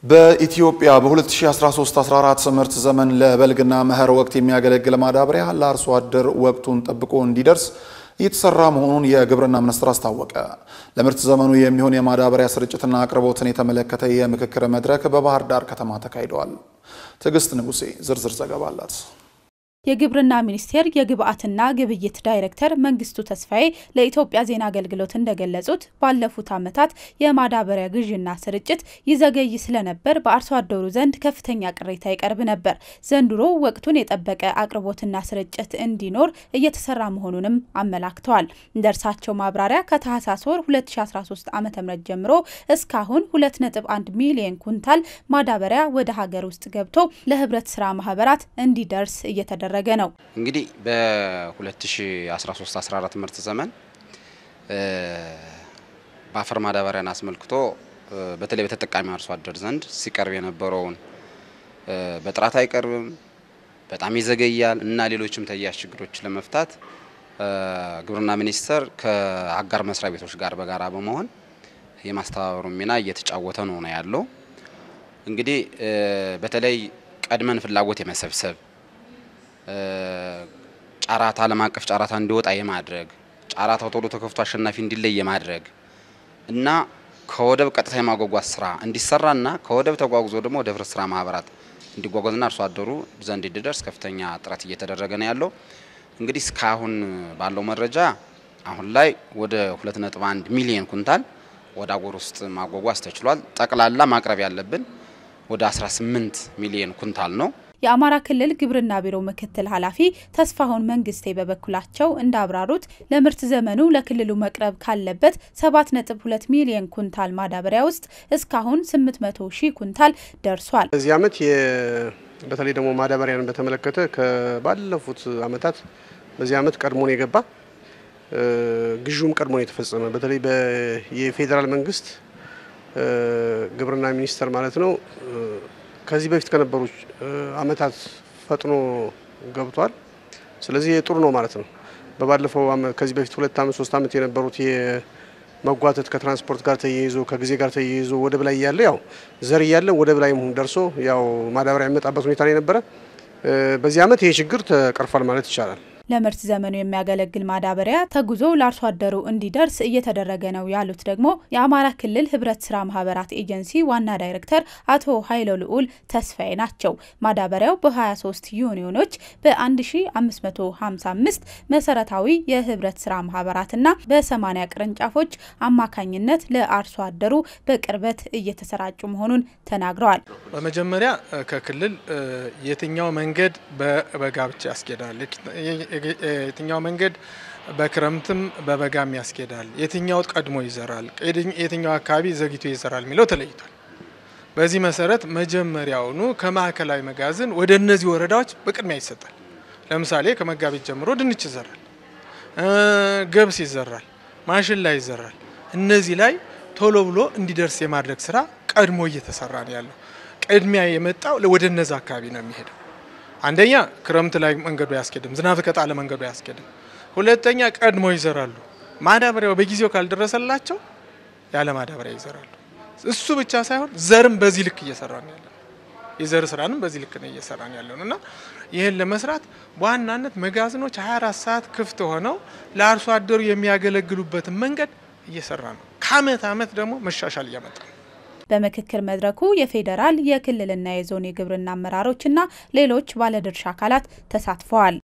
በኢትዮጵያ በ2013-14 ምርት ዘመን ለበልግና መኸር ወቅት የሚያገለግል ማዳበሪያ ለአርሶ አደር ወቅቱን ጠብቆ እንዲደርስ እየተሰራ መሆኑን የግብርና ሚኒስቴር አስታወቀ። ለምርት ዘመኑ የሚሆን የማዳበሪያ ስርጭትና አቅርቦትን የተመለከተ የምክክር መድረክ በባህር ዳር ከተማ ተካሂደዋል። ትዕግስት ንጉሴ ዝርዝር ዘገባ አላት። የግብርና ሚኒስቴር የግብአትና ግብይት ዳይሬክተር መንግስቱ ተስፋዬ ለኢትዮጵያ ዜና አገልግሎት እንደገለጹት ባለፉት ዓመታት የማዳበሪያ ግዥና ስርጭት ይዘገይ ስለነበር በአርሶ አደሩ ዘንድ ከፍተኛ ቅሬታ ይቀርብ ነበር። ዘንድሮ ወቅቱን የጠበቀ አቅርቦትና ስርጭት እንዲኖር እየተሰራ መሆኑንም አመላክተዋል። እንደ እርሳቸው ማብራሪያ ከታህሳስ ወር 2013 ዓ ም ጀምሮ እስካሁን 2.1 ሚሊዮን ኩንታል ማዳበሪያ ወደ ሀገር ውስጥ ገብቶ ለህብረት ስራ ማህበራት እንዲደርስ እየተደረገ እያደረገ ነው። እንግዲህ በ2013-14 ምርት ዘመን በአፈር ማዳበሪያን አስመልክቶ በተለይ በተጠቃሚ አርሶ አደር ዘንድ ሲቀርብ የነበረውን በጥራት አይቀርብም፣ በጣም ይዘገያል እና ሌሎችም ተያያዥ ችግሮች ለመፍታት ግብርና ሚኒስቴር ከአጋር መስሪያ ቤቶች ጋር በጋራ በመሆን የማስተባበሩ ሚና እየተጫወተ ነው ነው ያለው። እንግዲህ በተለይ ቀድመን ፍላጎት የመሰብሰብ ጨረታ ዓለም አቀፍ ጨረታ እንዲወጣ የማድረግ ጨረታው ቶሎ ተከፍቶ አሸናፊ እንዲለይ የማድረግ እና ከወደብ ቀጥታ የማጓጓዝ ስራ እንዲሰራና ከወደብ ተጓጉዞ ደግሞ ወደ ህብረት ስራ ማህበራት እንዲጓጓዝና አርሶ አደሩ ዘንድ እንዲደርስ ከፍተኛ ጥረት እየተደረገ ነው ያለው። እንግዲህ እስካሁን ባለው መረጃ አሁን ላይ ወደ 2.1 ሚሊዮን ኩንታል ወደ አገር ውስጥ ማጓጓዝ ተችሏል። ጠቅላላ ማቅረብ ያለብን ወደ 18 ሚሊዮን ኩንታል ነው። የአማራ ክልል ግብርና ቢሮ ምክትል ኃላፊ ተስፋሁን መንግስቴ በበኩላቸው እንዳብራሩት ለምርት ዘመኑ ለክልሉ መቅረብ ካለበት 7.2 ሚሊዮን ኩንታል ማዳበሪያ ውስጥ እስካሁን 800 ሺህ ኩንታል ደርሷል። በዚህ ዓመት በተለይ ደግሞ ማዳበሪያን በተመለከተ ከባለፉት ዓመታት በዚህ ዓመት ቀድሞን የገባ ግዥውም ቀድሞን የተፈጸመ በተለይ የፌዴራል መንግስት ግብርና ሚኒስቴር ማለት ነው ከዚህ በፊት ከነበሩ ዓመታት ፈጥኖ ገብቷል። ስለዚህ ጥሩ ነው ማለት ነው። በባለፈው ከዚህ በፊት ሁለት ዓመት ሶስት ዓመት የነበሩት የመጓተት ከትራንስፖርት ጋር ተያይዞ ከጊዜ ጋር ተያይዞ ወደብ ላይ እያለ ያው ዘር እያለ ወደብ ላይ ደርሶ ያው ማዳበሪያ የሚመጣበት ሁኔታ ነው የነበረ። በዚህ ዓመት ይሄ ችግር ተቀርፏል ማለት ይቻላል። ለምርት ዘመኑ የሚያገለግል ማዳበሪያ ተጉዞ ለአርሶ አደሩ እንዲደርስ እየተደረገ ነው ያሉት ደግሞ የአማራ ክልል ህብረት ስራ ማህበራት ኤጀንሲ ዋና ዳይሬክተር አቶ ኃይለ ልዑል ተስፋዬ ናቸው። ማዳበሪያው በ23 ዩኒዮኖች በ1555 መሰረታዊ የህብረት ስራ ማህበራትና በ80 ቅርንጫፎች አማካኝነት ለአርሶ አደሩ በቅርበት እየተሰራጩ መሆኑን ተናግረዋል። በመጀመሪያ ከክልል የትኛው መንገድ በበጋ ብቻ ያስኬዳል የትኛው መንገድ በክረምትም በበጋም ያስኬዳል፣ የትኛው ቀድሞ ይዘራል፣ የትኛው አካባቢ ዘግይቶ ይዘራል የሚለው ተለይቷል። በዚህ መሰረት መጀመሪያውኑ ከማዕከላዊ መጋዘን ወደ እነዚህ ወረዳዎች በቅድሚያ ይሰጣል። ለምሳሌ ከመጋቢት ጀምሮ ድንች ይዘራል፣ ገብስ ይዘራል፣ ማሽላ ይዘራል። እነዚህ ላይ ቶሎ ብሎ እንዲደርስ የማድረግ ስራ ቀድሞ እየተሰራ ነው ያለው። ቅድሚያ የመጣው ወደ እነዛ አካባቢ ነው የሚሄደው። አንደኛ ክረምት ላይ መንገዱ አያስኬድም፣ ዝናብ ከጣለ መንገዱ አያስኬድም። ሁለተኛ ቀድሞ ይዘራሉ። ማዳበሪያው በጊዜው ካልደረሰላቸው ያለ ማዳበሪያ ይዘራሉ። እሱ ብቻ ሳይሆን ዘርም በዚህ ልክ እየሰራ ነው ያለ የዘር ስራንም በዚህ ልክ ነው እየሰራ ነው ያለው እና ይህን ለመስራት በዋናነት መጋዘኖች 24 ሰዓት ክፍት ሆነው ለአርሶ አደሩ የሚያገለግሉበትን መንገድ እየሰራ ነው። ከአመት አመት ደግሞ መሻሻል እያመጣ ነው። በምክክር መድረኩ የፌዴራል የክልልና የዞን የግብርና አመራሮችና ሌሎች ባለድርሻ አካላት ተሳትፈዋል።